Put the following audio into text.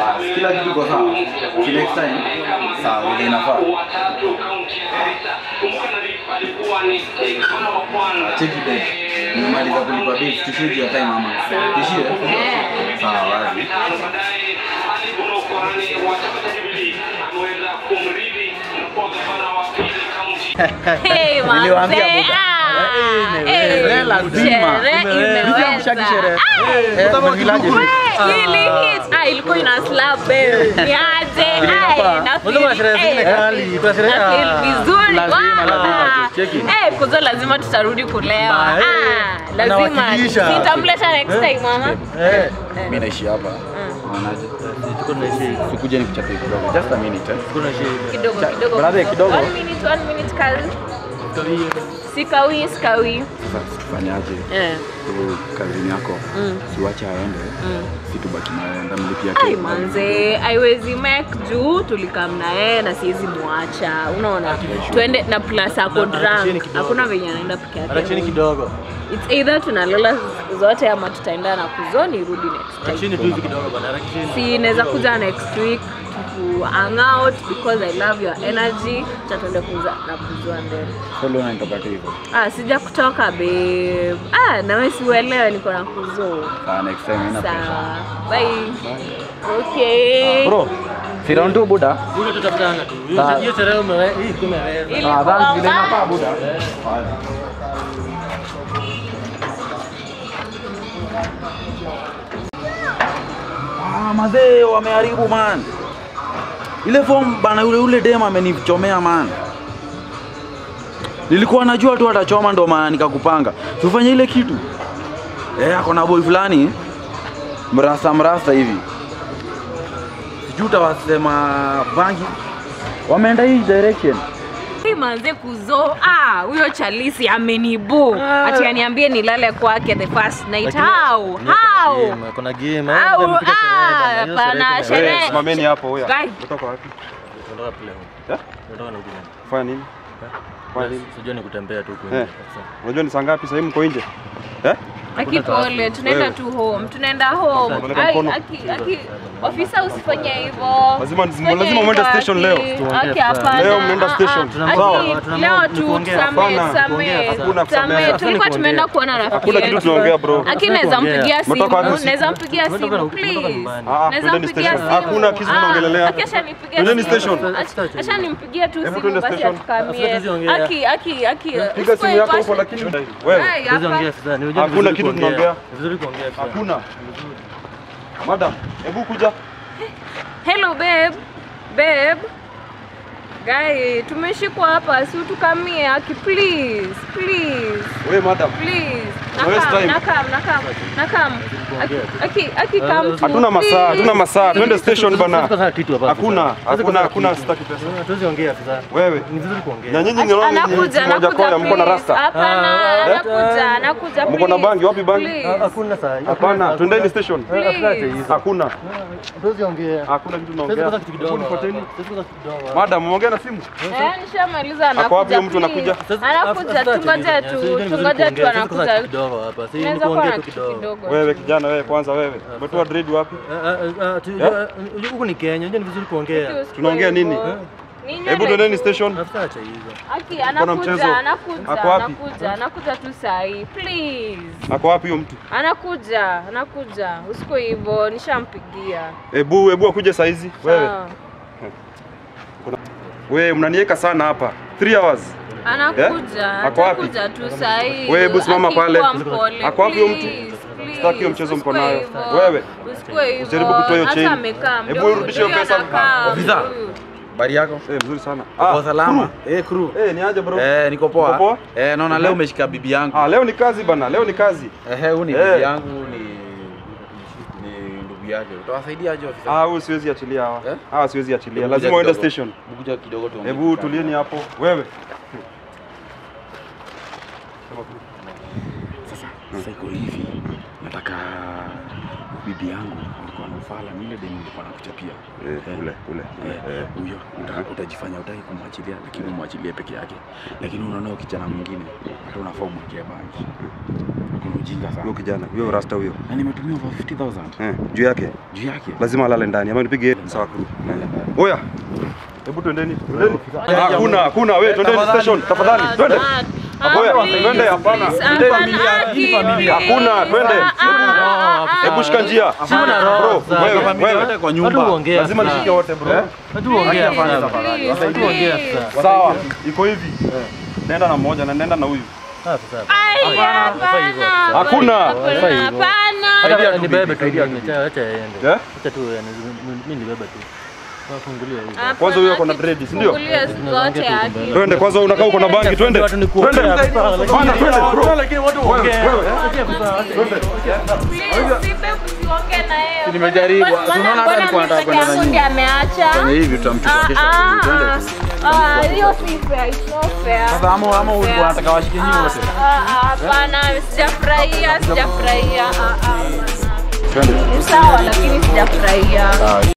Bas, kila kitu kwa sawa. See next time. Sawa, vile inafaa. Cheki babe. Nimemaliza kulipa bill, tushie juu ya time ama. Tushie? Sawa, wazi. Hey, Niliwaambia manze, buda. ah, Eh, eh, sherehe lazima. sherehe Nilikuwa mshaki imeweza. sherehe. Ah, Eh, unafilaje? we, ili hit. Ah, ilikuwa ina slap babe. Ni aje? Ai, na feel- Unajua sherehe zingine eh, kali, kuna sherehe- na feel ah, vizuri. lazima, Ah, lazima, cheki. eh, kuzo lazima tutarudi kulewa. Ba, eh, Ah, lazima. nawakilisha. Nitamleta next time mama. Eh, Mimi naishi hapa. Unaonaje? tuko tunaishi. Sikuje nikuchapie kidogo. Just a minute. eh. Tuko tunaishi. Kidogo Cha- kidogo. brother, kidogo. One minute, one minute kazi. Sikawi, sikawi. Sasa tufanyaje? Eh. Huyu kazini yako Mm. siwache aende, Mm. si tubaki naye, ndamlipia Ai keki. manze, haiwezi make juu tulikam na yeye na siwezi mwacha. Unaona, twende na plus ako Na- na chini drunk, kidogo. hakuna venye anaenda peke Hata chini yake. kidogo. It's either tunalala zote ama tutaenda na kuzoni rudi next Hata time. chini tu hivi kidogo bana. Hata chini. Si naweza kuja next week to hang out because I love your energy. Tutatende kuza na kuzua ndani. Sasa leo unanitoka tu hivyo. Ah, sija kutoka babe. Ah, na wewe siuelewe niko na kuzoo. Sawa, next time haina pressure. Sawa. Bye. Okay. Bro, si round two buda. Huyo tutakutana tu. Hiyo- Sawa. Hiyo sherehe umewe, hii kumeweza. Ili Ah, thanks, vile kuomba. inafaa buda. Ah, mazee wameharibu man. Ile form bana, yule yule dem amenichomea man. Nilikuwa najua tu atachoma ndo maana nikakupanga. Tufanye ile kitu. Eh, ako na boy fulani mrasta mrasta hivi. Sijui utawasema bangi. Wameenda hii direction. Hii manze kuzo ah huyo chalisi amenibu ati aniambie nilale kwake the first night Lakini- how Kuna how game, Kuna game. Au, Au, mpige ah, sherehe bana. Hiyo hapana, sherehe sherehe. kumeweza. Simameni hapo huyo. Guy. Kutoka wapi? Tunataka kule huko. Eh? Tunataka na huko. Fanya nini? Fanya nini? Sijui ni kutembea tu huko Eh. nje. Unajua ni saa ngapi sasa hivi mko nje? Eh? aki pole tunaenda Wewe. tu home tunaenda home Unapeleka Ai, mkono. aki aki ofisa usifanye hivyo Lazima- Usifanye lazima mwende hivyo, station aki. leo. Tuongee Aki, sana. hapana. Leo mnaenda Ah, ah. station. Aki, Sawa. leo tu Tunaongea. tusamee Hapana. samee Hakuna kusamea. samee Sasa tulikuwa ni tumeenda kuongea. kuona rafiki Hakuna kitu yetu. tunaongea bro. Aki naweza kuongea. mpigia simu, Umetoka wapi? naweza mpigia Umetoka simu na- umetoka please. nyumbani. Ah, Naweza twendeni mpigia station. simu. Hakuna kitu Ah, tunaongelelea. Aki ashanipigia Twendeni simu. station. Ach- Ashanipigia tu Hebu simu twende basi station. atukamie. Sasa tuziongea. Aki aki aki. Piga simu yako huko lakini wewe Ai, Tuwezi hapa. ongea sasa. Ni unajua Hakuna vizuri kitu kuongea. tunaongea. Ni Vizuri kuongea sasa. hakuna. Madam, hebu kuja. Hello babe. Babe. Guy, tumeshikwa hapa, si utukamie aki please, please, Wewe madam. please. Waste Nakam, time. nakam, nakam, nakam. Aki, aki, aki come to, Hatuna masaa, please. hatuna masaa. Twende station bana. Sasa kitu hapa. Hakuna, sasa. Sasa hakuna, sasa hakuna kitu. sitaki pesa. Tuwezi ongea sasa. Wewe. Ni vizuri kuongea. Na nyinyi ni Ati- wrong ni Anakuja, moja anakuja koya mko na please. rasta. Hapana, Ah, anakuja, anakuja Mko na please. bangi? Wapi bangi? Please. Ah, Hakuna saa. Hapana, twendeni station. Please. Hakuna. Tuwezi ongea. Hakuna kitu Sasa tunaongea. kwanza kitu kidogo. Hebu nifuateni. Sasa kwanza kitu kidogo. Madam, umeongea na simu? Eh, nishamaliza Ako wapi anakuja. huyo mtu please. anakuja? Sasa- Anakuja, sasa tungoje tulia. tu, Sasa ni vizuri tungoje tu kuongea. Sasa kwanza anakuja. kitu kidogo hapa. Sasa ni Naweza kuwa kuongea na tu kitu kidogo. kidogo. Wewe kijana, wewe kwanza wewe. Umetoa dread wapi? Ah, ah, ah, tu- Yeah? ah, Huku ni Kenya. Unajua ni vizuri kuongea. Tunaongea nini? Ni Hebu nywele twendeni tu. station. Afisa acha hizo. Aki mchezo. anakuja, anakuja, Ako wapi? anakuja, anakuja tu sahi. Please. Ako wapi huyo mtu? Anakuja, anakuja. Usiko hivyo, nishampigia. Hebu hebu akuje saa hizi. Wewe. Sawa. Wewe mnaniweka sana hapa. 3 hours. Anakuja, Ako wapi? atakuja tu sahi. Wewe hebu simama pale. Akikuwa mpole, Ako wapi huyo mtu? please, please. Sitaki hiyo mchezo mko Usikue nayo. hivyo. Wewe. Usikue hivyo. Usijaribu kutoa hiyo Hata chain. amekaa, Hebu ndio urudishe hiyo huyu pesa. anakaa, Ofisa. huyu. Habari yako? Eh, mzuri sana. Uko salama? crew. Eh, crew. Eh, ni aje bro? Eh, niko poa. Uko poa? Eh, naona leo umeshika bibi yangu. Ah, leo ni kazi bana, leo ni kazi. Eh, huyu ni Eh. bibi yangu ni ni ndugu yake. Utawasaidia aje ofisa? Ah, huyu siwezi achilia hawa. Eh? Hawa siwezi achilia. Hebu Lazima kuja uende kidogo. station. Mkuja kidogo tu. Hebu tulieni hapo. Wewe. Sasa iko hivi. Nataka bibi yangu alikuwa na ufala ni ile demu nilikuwa nakuchapia. Eh, ule, ule. Eh, huyo uta- utajifanya utaki kumwachilia lakini umwachilie peke yake lakini unaona huyo kijana mwingine hata unafaa umwekee bangi Kuna huyu mjinga Huyo sana. kijana, huyo rasta huyo. Na nimetumia over 50000 Eh, juu yake juu yake. lazima alale ndani ama nipige sawa crew. Eh. Oya. Hebu twendeni. Twendeni. Hakuna, hakuna. Wewe twendeni station tafadhali. Twende. Oya, twende hapana. Twendeni. Hakuna, twende. Hebu shika njia. Sina roho. Bro, sasa. wewe, familia wewe. yote kwa nyumba. Watu huongea Lazima sana. nishike wote bro. Watu huongea sana. Watu huongea sana. Sawa. Iko hivi. Nenda na mmoja na nenda na huyu. Ah, sasa. Hakuna. Hata nibebe tu mimi, acha acha aende. Eh? Acha tu yani, mimi nibebe tu. Wafungulie hivi. Kwanza huyo ako na dread, si ndio? Fungulia zote haki. Twende kwanza unakaa uko na bangi, twende. Watu ni kuongea. Twende. Bana, Bana, twende bro. Lakini watu huongea. Acha kusaa. Nimejaribu. Unaona hata alikuwa anataka kwenda na nyinyi. ameacha. Fanya hivi tutamchukua kesho. Twende. Ah, hiyo si fair, it's not fair. Sasa ama ama ulikuwa unataka washike nyinyi wote. Ah, ah, Hapana, sijafurahia, sijafurahia. Ah, ah, hapana. Twende. Ni sawa lakini sijafurahia.